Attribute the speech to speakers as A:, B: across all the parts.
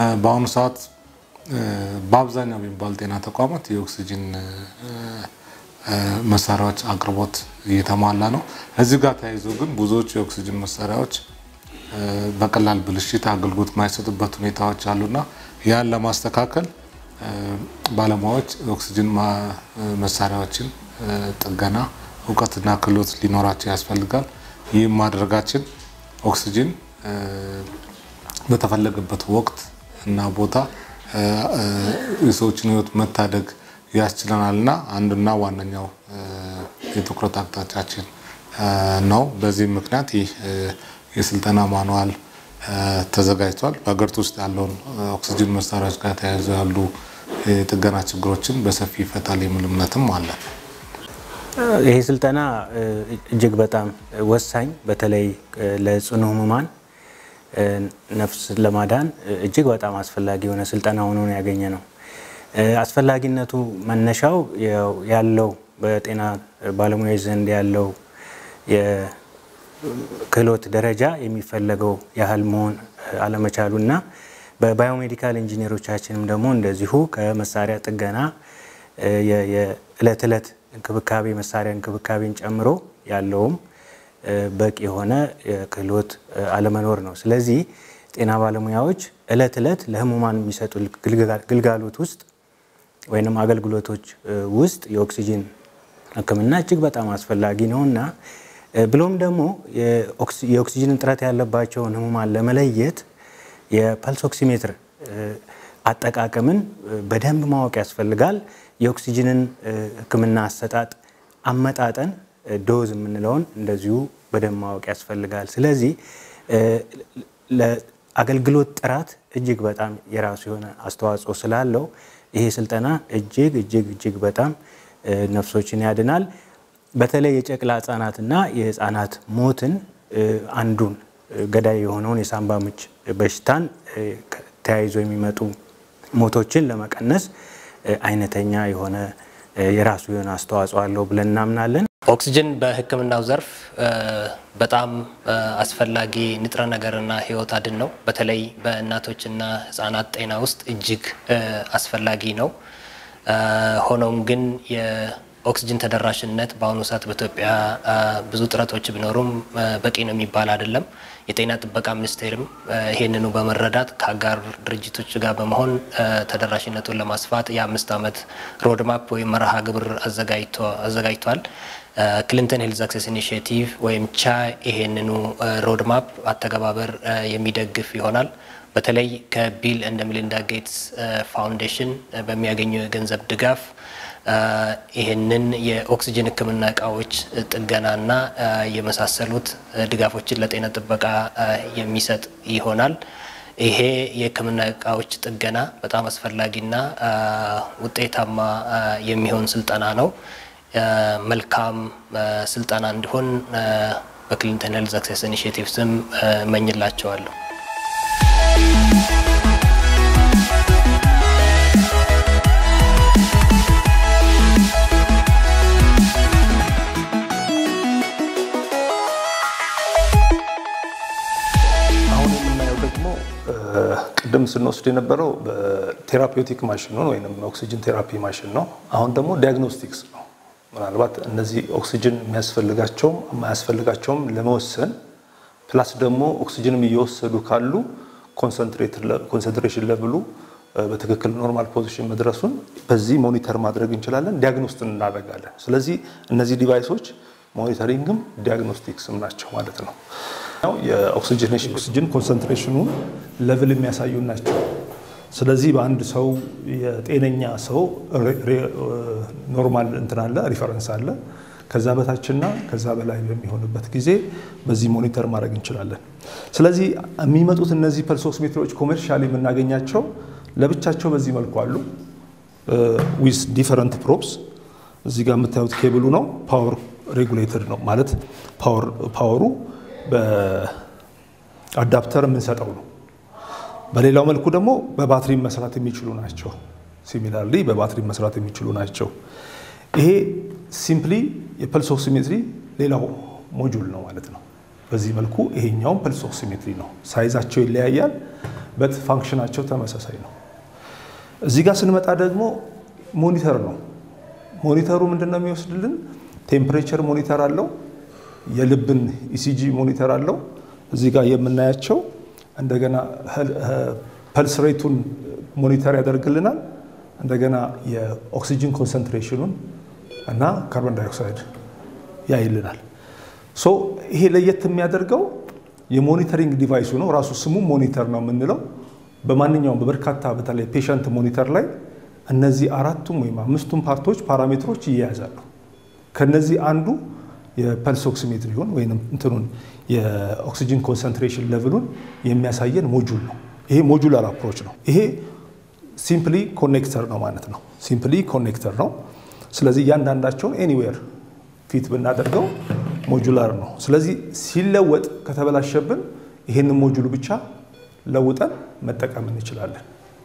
A: በአሁኑ ሰዓት በአብዛኛው የሚባሉ ጤና ተቋማት የኦክሲጅን መሳሪያዎች አቅርቦት እየተሟላ ነው። እዚህ ጋር ተያይዞ ግን ብዙዎቹ የኦክሲጅን መሳሪያዎች በቀላል ብልሽት አገልግሎት የማይሰጡበት ሁኔታዎች አሉና ያን ለማስተካከል ባለሙያዎች ኦክሲጅን መሳሪያዎችን ጥገና እውቀትና ክህሎት ሊኖራቸው ያስፈልጋል። ይህም ማድረጋችን ኦክሲጅን በተፈለገበት ወቅት እና ቦታ የሰዎችን ሕይወት መታደግ ያስችለናል እና አንዱና ዋነኛው የትኩረት አቅጣጫችን ነው። በዚህ ምክንያት ይህ የስልጠና ማኑዋል ተዘጋጅቷል። በሀገሪቱ ውስጥ ያለውን ኦክሲጅን መሳሪያዎች ጋር ተያይዞ ያሉ የጥገና ችግሮችን በሰፊ ይፈታል የሚል እምነትም አለ።
B: ይህ ስልጠና እጅግ በጣም ወሳኝ በተለይ ለጽኑ ህሙማን ነፍስ ለማዳን እጅግ በጣም አስፈላጊ የሆነ ስልጠና ሆኖ ያገኘ ነው። አስፈላጊነቱ መነሻው ያለው በጤና ባለሙያዎች ዘንድ ያለው የክህሎት ደረጃ የሚፈለገው ያህል መሆን አለመቻሉ እና በባዮሜዲካል ኢንጂነሮቻችንም ደግሞ እንደዚሁ ከመሳሪያ ጥገና የዕለት ዕለት እንክብካቤ መሳሪያ እንክብካቤን ጨምሮ ያለውም በቂ የሆነ ክህሎት አለመኖር ነው። ስለዚህ ጤና ባለሙያዎች እለት እለት ለህሙማን የሚሰጡ ግልጋሎት ውስጥ ወይም አገልግሎቶች ውስጥ የኦክሲጂን ሕክምና እጅግ በጣም አስፈላጊ ነው እና ብሎም ደግሞ የኦክሲጂን እጥረት ያለባቸውን ህሙማን ለመለየት የፐልስ ኦክሲሜትር አጠቃቀምን በደንብ ማወቅ ያስፈልጋል። የኦክሲጂንን ሕክምና አሰጣጥ አመጣጠን ዶዝ የምንለውን እንደዚሁ በደንብ ማወቅ ያስፈልጋል። ስለዚህ ለአገልግሎት ጥራት እጅግ በጣም የራሱ የሆነ አስተዋጽኦ ስላለው ይሄ ስልጠና እጅግ እጅግ እጅግ በጣም ነፍሶችን ያድናል። በተለይ የጨቅላ ህጻናትና የህፃናት ሞትን አንዱን ገዳይ የሆነውን የሳምባ ምች በሽታን ተያይዞ የሚመጡ ሞቶችን ለመቀነስ አይነተኛ የሆነ የራሱ የሆነ አስተዋጽኦ አለው ብለን እናምናለን።
C: ኦክሲጅን በህክምናው ዘርፍ በጣም አስፈላጊ ንጥረ ነገርና ህይወት አድን ነው። በተለይ በእናቶችና ህጻናት ጤና ውስጥ እጅግ አስፈላጊ ነው። ሆኖም ግን የኦክሲጅን ተደራሽነት በአሁኑ ሰዓት በኢትዮጵያ ብዙ ጥረቶች ቢኖሩም በቂ ነው የሚባል አይደለም። የጤና ጥበቃ ሚኒስቴርም ይህንኑ በመረዳት ከአጋር ድርጅቶች ጋር በመሆን ተደራሽነቱን ለማስፋት የአምስት ዓመት ሮድማፕ ወይም መርሃ ግብር አዘጋጅቷል። ክሊንተን ሄልዝ አክሴስ ኢኒሽቲቭ ወይም ቻ ይሄንኑ ሮድማፕ አተገባበር የሚደግፍ ይሆናል። በተለይ ከቢል እንደ ሚሊንዳ ጌትስ ፋውንዴሽን በሚያገኘው የገንዘብ ድጋፍ ይህንን የኦክሲጅን ህክምና እቃዎች ጥገናና የመሳሰሉት ድጋፎችን ለጤና ጥበቃ የሚሰጥ ይሆናል። ይሄ የህክምና እቃዎች ጥገና በጣም አስፈላጊና ውጤታማ የሚሆን ስልጠና ነው። መልካም ስልጠና እንዲሆን በክሊንተን ሄልዝ አክሴስ ኢኒሽቲቭ ስም እመኝላቸዋለሁ።
D: አሁን የምናየው ደግሞ ቅድም ስንወስድ የነበረው በቴራፒውቲክ ማሽን ነው ወይም ኦክሲጅን ቴራፒ ማሽን ነው። አሁን ደግሞ ዲያግኖስቲክስ ነው። ምናልባት እነዚህ ኦክሲጅን የሚያስፈልጋቸውም የማያስፈልጋቸውም ለመወሰን ፕላስ ደግሞ ኦክሲጅንም እየወሰዱ ካሉ ኮንሰንትሬሽን ለብሉ በትክክል ኖርማል ፖዚሽን መድረሱን በዚህ ሞኒተር ማድረግ እንችላለን፣ ዲያግኖስት እናደርጋለን። ስለዚህ እነዚህ ዲቫይሶች ሞኒተሪንግም ዲያግኖስቲክስም ናቸው ማለት ነው። የኦክሲጅኔሽን ኦክሲጅን ኮንሰንትሬሽኑን ለብል የሚያሳዩ ናቸው። ስለዚህ በአንድ ሰው የጤነኛ ሰው ኖርማል እንትን አለ ሪፈረንስ አለ። ከዛ በታችና ከዛ በላይ በሚሆንበት ጊዜ በዚህ ሞኒተር ማድረግ እንችላለን። ስለዚህ የሚመጡት እነዚህ ፐልስ ኦክሲሜትሮች ኮሜርሻል የምናገኛቸው ለብቻቸው በዚህ መልኩ አሉ ዊዝ ዲፈረንት ፕሮፕስ። እዚህ ጋር የምታዩት ኬብሉ ነው ፓወር ሬጉሌተድ ነው ማለት ፓወሩ በአዳፕተር የምንሰጠው ነው። በሌላው መልኩ ደግሞ በባትሪ መስራት የሚችሉ ናቸው። ሲሚላርሊ በባትሪ መስራት የሚችሉ ናቸው። ይሄ ሲምፕሊ የፐልስ ኦክሲሜትሪ ሌላው ሞጁል ነው ማለት ነው። በዚህ መልኩ ይሄኛውም ፐልስ ኦክሲሜትሪ ነው። ሳይዛቸው ይለያያል። በት ፋንክሽናቸው ተመሳሳይ ነው። እዚህ ጋር ስንመጣ ደግሞ ሞኒተር ነው። ሞኒተሩ ምንድን ነው የሚወስድልን? ቴምፕሬቸር ሞኒተር አለው፣ የልብን ኢሲጂ ሞኒተር አለው። እዚህ ጋር የምናያቸው እንደገና ፐልስ ሬቱን ሞኒተር ያደርግልናል። እንደገና የኦክሲጅን ኮንሰንትሬሽኑን እና ካርቦን ዳይኦክሳይድ ያይልናል። ሶ ይሄ ለየት የሚያደርገው የሞኒተሪንግ ዲቫይሱ ነው። ራሱ ስሙ ሞኒተር ነው የምንለው። በማንኛውም በበርካታ በተለይ ፔሸንት ሞኒተር ላይ እነዚህ አራቱም ወይም አምስቱም ፓርቶች ፓራሜትሮች ይያያዛሉ። ከነዚህ አንዱ የፐልስ ኦክሲሜትሪውን ወይም እንትኑን የኦክሲጅን ኮንሰንትሬሽን ሌቭሉን የሚያሳየን ሞጁል ነው። ይሄ ሞጁላር አፕሮች ነው። ይሄ ሲምፕሊ ኮኔክተር ነው ማለት ነው። ሲምፕሊ ኮኔክተር ነው። ስለዚህ እያንዳንዳቸውን ኤኒዌር ፊት ብናደርገው ሞጁላር ነው። ስለዚህ ሲለወጥ ከተበላሸብን ይህንን ሞጁሉ ብቻ ለውጠን መጠቀም እንችላለን።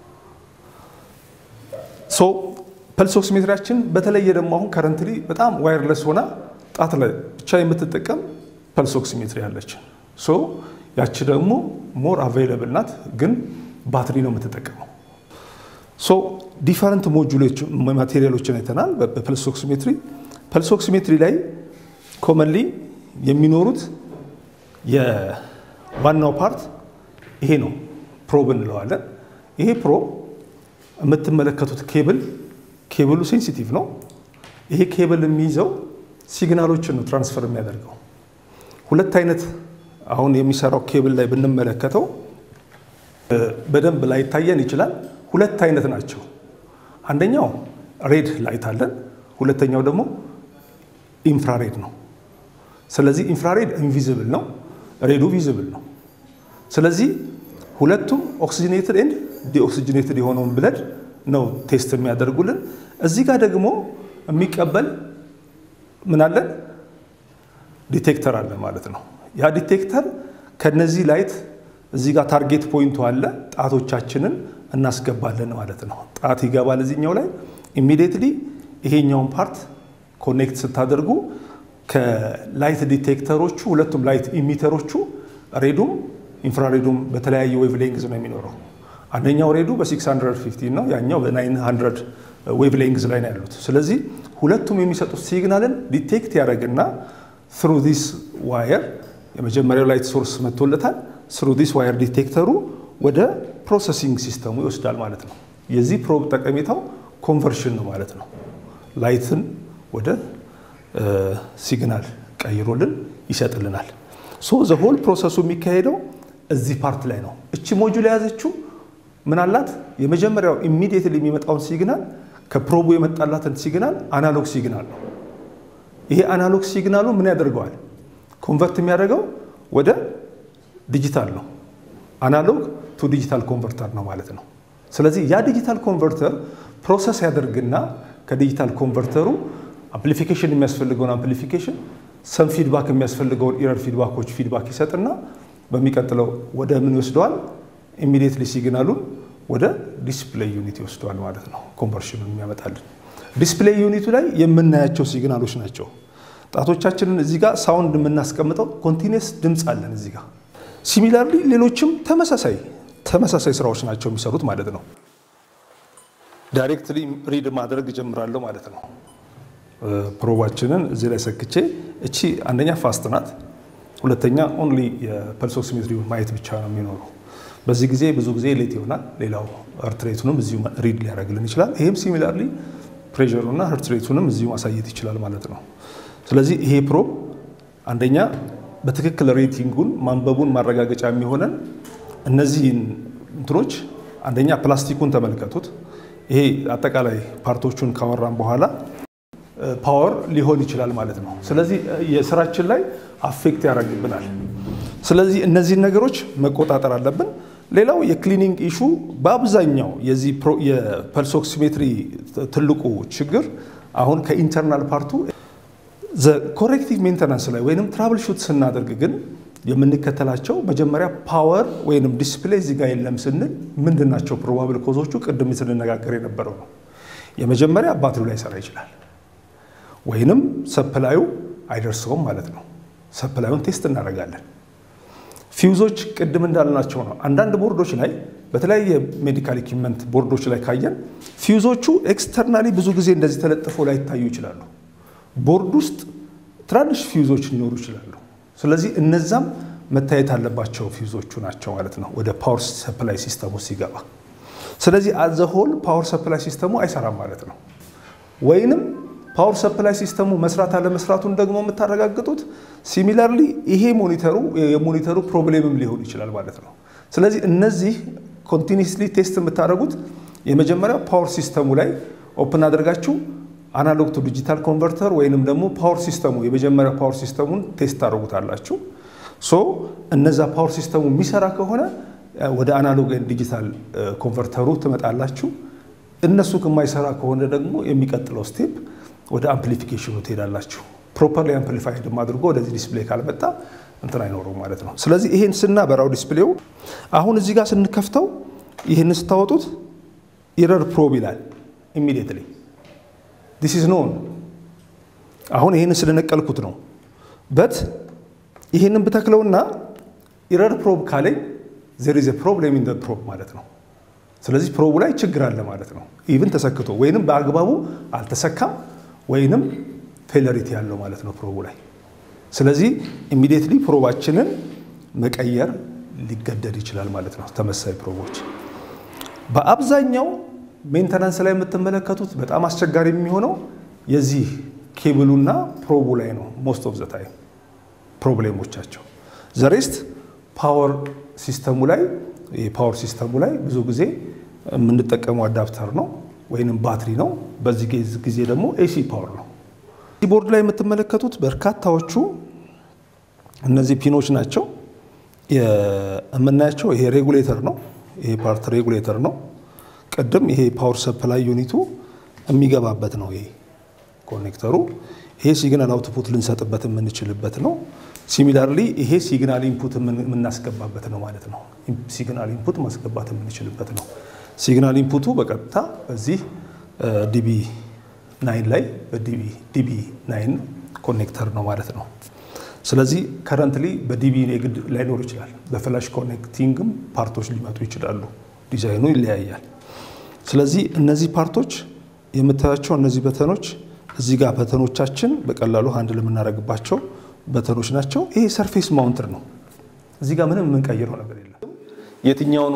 D: ሶ ፐልስ ኦክሲሜትሪያችን በተለየ ደግሞ አሁን ከረንትሊ በጣም ዋይርለስ ሆና ጣት ላይ ብቻ የምትጠቀም ፐልስ ኦክሲሜትሪ አለች። ሶ ያቺ ደግሞ ሞር አቬይለብል ናት፣ ግን ባትሪ ነው የምትጠቀመው። ሶ ዲፈረንት ሞጁሎች ማቴሪያሎችን አይተናል በፐልስ ኦክሲሜትሪ። ፐልስ ኦክሲሜትሪ ላይ ኮመንሊ የሚኖሩት የዋናው ፓርት ይሄ ነው፣ ፕሮብ እንለዋለን። ይሄ ፕሮብ የምትመለከቱት ኬብል ኬብሉ ሴንሲቲቭ ነው። ይሄ ኬብል የሚይዘው ሲግናሎችን ነው ትራንስፈር የሚያደርገው። ሁለት አይነት አሁን የሚሰራው ኬብል ላይ ብንመለከተው በደንብ ላይታየን ይችላል። ሁለት አይነት ናቸው። አንደኛው ሬድ ላይት አለን፣ ሁለተኛው ደግሞ ኢንፍራሬድ ነው። ስለዚህ ኢንፍራሬድ ኢንቪዚብል ነው፣ ሬዱ ቪዚብል ነው። ስለዚህ ሁለቱም ኦክሲጅኔትድ ኤንድ ዲኦክሲጅኔትድ የሆነውን ብለድ ነው ቴስት የሚያደርጉልን። እዚህ ጋር ደግሞ የሚቀበል ምን አለን? ዲቴክተር አለ ማለት ነው። ያ ዲቴክተር ከነዚህ ላይት እዚህ ጋር ታርጌት ፖይንቱ አለ። ጣቶቻችንን እናስገባለን ማለት ነው። ጣት ይገባል እዚህኛው ላይ ኢሚዲየትሊ ይሄኛውን ፓርት ኮኔክት ስታደርጉ ከላይት ዲቴክተሮቹ ሁለቱም ላይት ኢሚተሮቹ ሬዱም ኢንፍራሬዱም በተለያየ ዌቭ ሌንግዝ ነው የሚኖረው። አንደኛው ሬዱ በ650 ነው፣ ያኛው በ900 ዌቭ ሌንግዝ ላይ ነው ያሉት። ስለዚህ ሁለቱም የሚሰጡት ሲግናልን ዲቴክት ያደረግና ትሩ ዲስ ዋየር የመጀመሪያው ላይት ሶርስ መጥቶለታል። ስሩ ዲስ ዋየር ዲቴክተሩ ወደ ፕሮሰሲንግ ሲስተሙ ይወስዳል ማለት ነው። የዚህ ፕሮብ ጠቀሜታው ኮንቨርሽን ነው ማለት ነው። ላይትን ወደ ሲግናል ቀይሮልን ይሰጥልናል። ሶ ዘ ሆል ፕሮሰሱ የሚካሄደው እዚህ ፓርት ላይ ነው። እቺ ሞጁል የያዘችው ምን አላት? የመጀመሪያው ኢሚዲየትሊ የሚመጣውን ሲግናል ከፕሮቡ የመጣላትን ሲግናል አናሎግ ሲግናል ነው። ይሄ አናሎግ ሲግናሉ ምን ያደርገዋል? ኮንቨርት የሚያደርገው ወደ ዲጂታል ነው። አናሎግ ቱ ዲጂታል ኮንቨርተር ነው ማለት ነው። ስለዚህ ያ ዲጂታል ኮንቨርተር ፕሮሰስ ያደርግና ከዲጂታል ኮንቨርተሩ አምፕሊፊኬሽን የሚያስፈልገውን አምፕሊፊኬሽን፣ ሰም ፊድባክ የሚያስፈልገውን ኢረር ፊድባኮች ፊድባክ ይሰጥና በሚቀጥለው ወደ ምን ይወስደዋል? ኢሚዲየትሊ ሲግናሉን ወደ ዲስፕሌይ ዩኒት ይወስደዋል ማለት ነው። ኮንቨርሽኑን የሚያመጣልን ዲስፕሌይ ዩኒቱ ላይ የምናያቸው ሲግናሎች ናቸው። ጣቶቻችንን እዚህ ጋር ሳውንድ የምናስቀምጠው ኮንቲኒየስ ድምፅ አለን እዚህ ጋር። ሲሚላርሊ ሌሎችም ተመሳሳይ ተመሳሳይ ስራዎች ናቸው የሚሰሩት ማለት ነው። ዳይሬክትሊ ሪድ ማድረግ ጀምራለሁ ማለት ነው። ፕሮባችንን እዚህ ላይ ሰክቼ እቺ አንደኛ ፋስት ናት፣ ሁለተኛ ኦንሊ የፐልስ ኦክሲሜትሪውን ማየት ብቻ ነው የሚኖረው። በዚህ ጊዜ ብዙ ጊዜ ሌት ይሆናል። ሌላው ሀርት ሬቱንም እዚሁ ሪድ ሊያደርግልን ይችላል። ይህም ሲሚላርሊ ፕሬሩና ሀርት ሬቱንም እዚሁ ማሳየት ይችላል ማለት ነው። ስለዚህ ይሄ ፕሮብ አንደኛ በትክክል ሬቲንጉን ማንበቡን ማረጋገጫ የሚሆነን እነዚህን እንትኖች አንደኛ ፕላስቲኩን ተመልከቱት። ይሄ አጠቃላይ ፓርቶቹን ካወራን በኋላ ፓወር ሊሆን ይችላል ማለት ነው። ስለዚህ የስራችን ላይ አፌክት ያደርግብናል። ስለዚህ እነዚህን ነገሮች መቆጣጠር አለብን። ሌላው የክሊኒንግ ኢሹ በአብዛኛው የዚህ የፐልስ ኦክሲሜትሪ ትልቁ ችግር አሁን ከኢንተርናል ፓርቱ ኮሬክቲቭ ሜንተናንስ ላይ ወይም ትራብል ሹት ስናደርግ ግን የምንከተላቸው መጀመሪያ ፓወር ወይም ዲስፕሌይ እዚህ ጋር የለም ስንል ምንድን ናቸው ፕሮባብል ኮዞቹ? ቅድም ስንነጋገር የነበረው ነው። የመጀመሪያ ባትሪው ላይ ሰራ ይችላል ወይንም ሰፕላዩ አይደርሰውም ማለት ነው። ሰፕላዩን ቴስት እናደርጋለን። ፊውዞች ቅድም እንዳልናቸው ነው። አንዳንድ ቦርዶች ላይ በተለያየ ሜዲካል ኢኩዊፕመንት ቦርዶች ላይ ካየን ፊውዞቹ ኤክስተርናሊ ብዙ ጊዜ እንደዚህ ተለጥፈው ላይታዩ ይችላሉ። ቦርድ ውስጥ ትናንሽ ፊውዞች ሊኖሩ ይችላሉ። ስለዚህ እነዛም መታየት አለባቸው ፊውዞቹ ናቸው ማለት ነው ወደ ፓወር ሰፕላይ ሲስተሙ ሲገባ። ስለዚህ አዘሆል ፓወር ሰፕላይ ሲስተሙ አይሰራም ማለት ነው። ወይንም ፓወር ሰፕላይ ሲስተሙ መስራት አለመስራቱን ደግሞ የምታረጋግጡት ሲሚላርሊ ይሄ ሞኒተሩ የሞኒተሩ ፕሮብሌምም ሊሆን ይችላል ማለት ነው። ስለዚህ እነዚህ ኮንቲኒስሊ ቴስት የምታደርጉት የመጀመሪያው ፓወር ሲስተሙ ላይ ኦፕን አድርጋችሁ አናሎግ ቱ ዲጂታል ኮንቨርተር ወይንም ደግሞ ፓወር ሲስተሙ የመጀመሪያ ፓወር ሲስተሙን ቴስት ታደርጉታላችሁ። ሶ እነዛ ፓወር ሲስተሙ የሚሰራ ከሆነ ወደ አናሎግ ዲጂታል ኮንቨርተሩ ትመጣላችሁ። እነሱ ከማይሰራ ከሆነ ደግሞ የሚቀጥለው ስቴፕ ወደ አምፕሊፊኬሽኑ ትሄዳላችሁ። ፕሮፐርሊ አምፕሊፋይድ አድርጎ ወደዚህ ዲስፕሌይ ካልመጣ እንትን አይኖረውም ማለት ነው። ስለዚህ ይሄን ስናበራው ዲስፕሌው አሁን እዚህ ጋር ስንከፍተው ይህን ስታወጡት ኢረር ፕሮብ ይላል ኢሚዲየትሊ ዲስ ኢዝ ኖን። አሁን ይህንን ስለነቀልኩት ነው በት ይህንን ብተክለውና ኢረር ፕሮብ ካለኝ ዜር ኢዝ ፕሮብሌም ኢን ፕሮብ ማለት ነው። ስለዚህ ፕሮቡ ላይ ችግር አለ ማለት ነው። ኢቭን ተሰክቶ ወይንም በአግባቡ አልተሰካም ወይንም ፌለሪቲ ያለው ማለት ነው ፕሮቡ ላይ። ስለዚህ ኢሚዲየትሊ ፕሮባችንን መቀየር ሊገደድ ይችላል ማለት ነው። ተመሳይ ፕሮቦች በአብዛኛው ሜንተናንስ ላይ የምትመለከቱት በጣም አስቸጋሪ የሚሆነው የዚህ ኬብሉና ፕሮቡ ላይ ነው። ሞስት ኦፍ ዘ ታይም ፕሮብሌሞቻቸው ዘሬስት ፓወር ሲስተሙ ላይ የፓወር ሲስተሙ ላይ ብዙ ጊዜ የምንጠቀመው አዳፕተር ነው ወይንም ባትሪ ነው። በዚህ ጊዜ ደግሞ ኤሲ ፓወር ነው። ቦርድ ላይ የምትመለከቱት በርካታዎቹ እነዚህ ፒኖች ናቸው የምናያቸው። ይሄ ሬጉሌተር ነው። ይሄ ፓርት ሬጉሌተር ነው። ቅድም ይሄ ፓወር ሰፕላይ ዩኒቱ የሚገባበት ነው። ይሄ ኮኔክተሩ ይሄ ሲግናል አውትፑት ልንሰጥበት የምንችልበት ነው። ሲሚላርሊ ይሄ ሲግናል ኢንፑት የምናስገባበት ነው ማለት ነው። ሲግናል ኢንፑት ማስገባት የምንችልበት ነው። ሲግናል ኢንፑቱ በቀጥታ በዚህ ዲቢ ናይን ላይ በዲቢ ናይን ኮኔክተር ነው ማለት ነው። ስለዚህ ከረንትሊ በዲቢ የግድ ላይኖር ይችላል። በፍላሽ ኮኔክቲንግም ፓርቶች ሊመጡ ይችላሉ። ዲዛይኑ ይለያያል። ስለዚህ እነዚህ ፓርቶች የምታያቸው እነዚህ በተኖች እዚህ ጋር በተኖቻችን በቀላሉ አንድ ለምናደርግባቸው በተኖች ናቸው። ይሄ ሰርፌስ ማውንትር ነው። እዚህ ጋር ምንም የምንቀይረው ነገር የለም። የትኛውኑ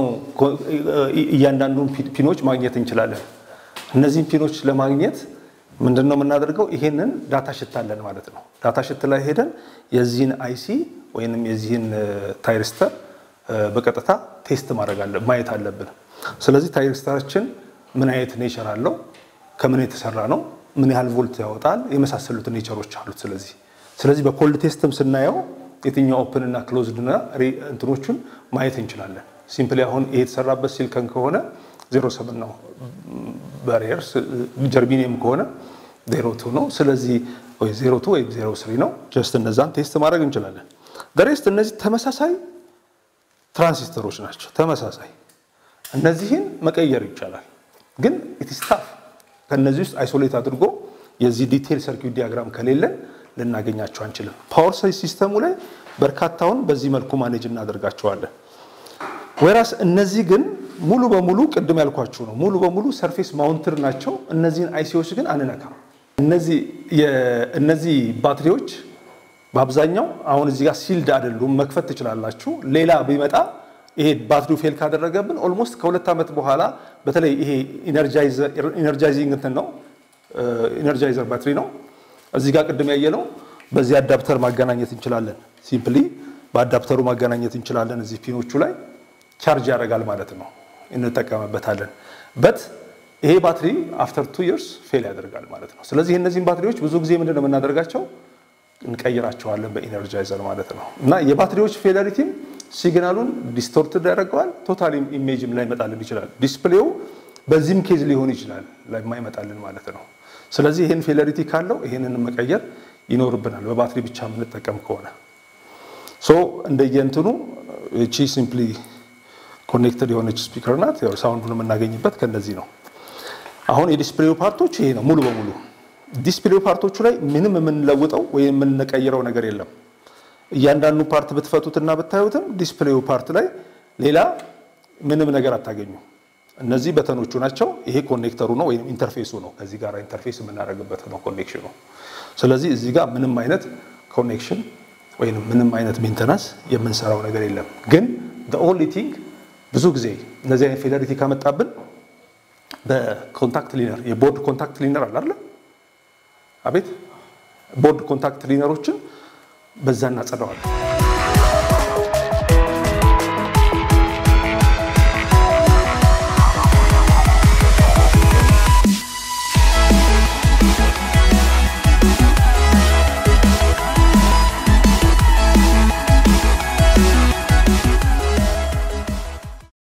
D: እያንዳንዱን ፒኖች ማግኘት እንችላለን። እነዚህን ፒኖች ለማግኘት ምንድን ነው የምናደርገው? ይሄንን ዳታ ሽት አለን ማለት ነው። ዳታ ሽት ላይ ሄደን የዚህን አይሲ ወይንም የዚህን ታይሪስተር በቀጥታ ቴስት ማድረግ ማየት አለብን። ስለዚህ ታይሪስተራችን ምን አይነት ኔቸር አለው፣ ከምን የተሰራ ነው፣ ምን ያህል ቮልት ያወጣል፣ የመሳሰሉት ኔቸሮች አሉት። ስለዚህ ስለዚህ በኮልድ ቴስትም ስናየው የትኛው ኦፕን እና ክሎዝድ እና እንትኖቹን ማየት እንችላለን። ሲምፕሊ አሁን ይሄ የተሰራበት ሲልከን ከሆነ ዜሮ ሰብን ነው ባሪየር፣ ጀርቢኒየም ከሆነ ዜሮ ቱ ነው። ስለዚህ ወይ ዜሮ ቱ ወይም ዜሮ ስሪ ነው። ጀስት እነዛን ቴስት ማድረግ እንችላለን። ደሬስት እነዚህ ተመሳሳይ ትራንሲስተሮች ናቸው። ተመሳሳይ እነዚህን መቀየር ይቻላል፣ ግን ኢትስታፍ ከእነዚህ ውስጥ አይሶሌት አድርጎ የዚህ ዲቴል ሰርኪዩት ዲያግራም ከሌለን ልናገኛቸው አንችልም። ፓወር ሲስተሙ ላይ በርካታውን በዚህ መልኩ ማኔጅ እናደርጋቸዋለን። ወይራስ እነዚህ ግን ሙሉ በሙሉ ቅድም ያልኳችሁ ነው፣ ሙሉ በሙሉ ሰርፌስ ማውንትር ናቸው። እነዚህን አይሲዎች ግን አንነካም። እነዚህ ባትሪዎች በአብዛኛው አሁን እዚህ ጋር ሲልድ አይደሉም፣ መክፈት ትችላላችሁ። ሌላ ቢመጣ ይሄ ባትሪው ፌል ካደረገብን ኦልሞስት ከሁለት ዓመት በኋላ በተለይ ይሄ ኢነርጃይዚንግ እንትን ነው ኢነርጃይዘር ባትሪ ነው። እዚህ ጋር ቅድም ያየነው በዚህ አዳፕተር ማገናኘት እንችላለን። ሲምፕሊ በአዳፕተሩ ማገናኘት እንችላለን። እዚህ ፒኖቹ ላይ ቻርጅ ያደርጋል ማለት ነው፣ እንጠቀምበታለን። በት ይሄ ባትሪ አፍተር ቱ ይርስ ፌል ያደርጋል ማለት ነው። ስለዚህ እነዚህን ባትሪዎች ብዙ ጊዜ ምንድን ነው የምናደርጋቸው? እንቀይራቸዋለን በኢነርጃይዘር ማለት ነው። እና የባትሪዎች ፌለሪቲም ሲግናሉን ዲስቶርትድ ያደርገዋል። ቶታል ኢሜጅም ላይ ይመጣልን ይችላል። ዲስፕሌው በዚህም ኬዝ ሊሆን ይችላል ላይማይመጣልን ማለት ነው። ስለዚህ ይህን ፌለሪቲ ካለው ይህንን መቀየር ይኖርብናል በባትሪ ብቻ የምንጠቀም ከሆነ ሶ እንደየንትኑ እቺ ሲምፕሊ ኮኔክትድ የሆነች ስፒከር ናት። ያው ሳውንዱን የምናገኝበት ከእነዚህ ነው። አሁን የዲስፕሌው ፓርቶች ይሄ ነው ሙሉ በሙሉ ዲስፕሌው ፓርቶቹ ላይ ምንም የምንለውጠው ወይም የምንቀይረው ነገር የለም። እያንዳንዱ ፓርት ብትፈቱትና ብታዩትም ዲስፕሌዩ ፓርት ላይ ሌላ ምንም ነገር አታገኙ። እነዚህ በተኖቹ ናቸው። ይሄ ኮኔክተሩ ነው ወይም ኢንተርፌሱ ነው። ከዚህ ጋር ኢንተርፌስ የምናደርግበት ነው ኮኔክሽኑ። ስለዚህ እዚህ ጋር ምንም አይነት ኮኔክሽን ወይም ምንም አይነት ሜንተናንስ የምንሰራው ነገር የለም። ግን ኦንሊ ቲንግ ብዙ ጊዜ እነዚህ አይነት ፌለሪቲ ካመጣብን በኮንታክት ሊነር የቦርድ ኮንታክት ሊነር አለ አይደል? አቤት ቦርድ ኮንታክት ሊነሮችን በዛ እናጸዳዋለን።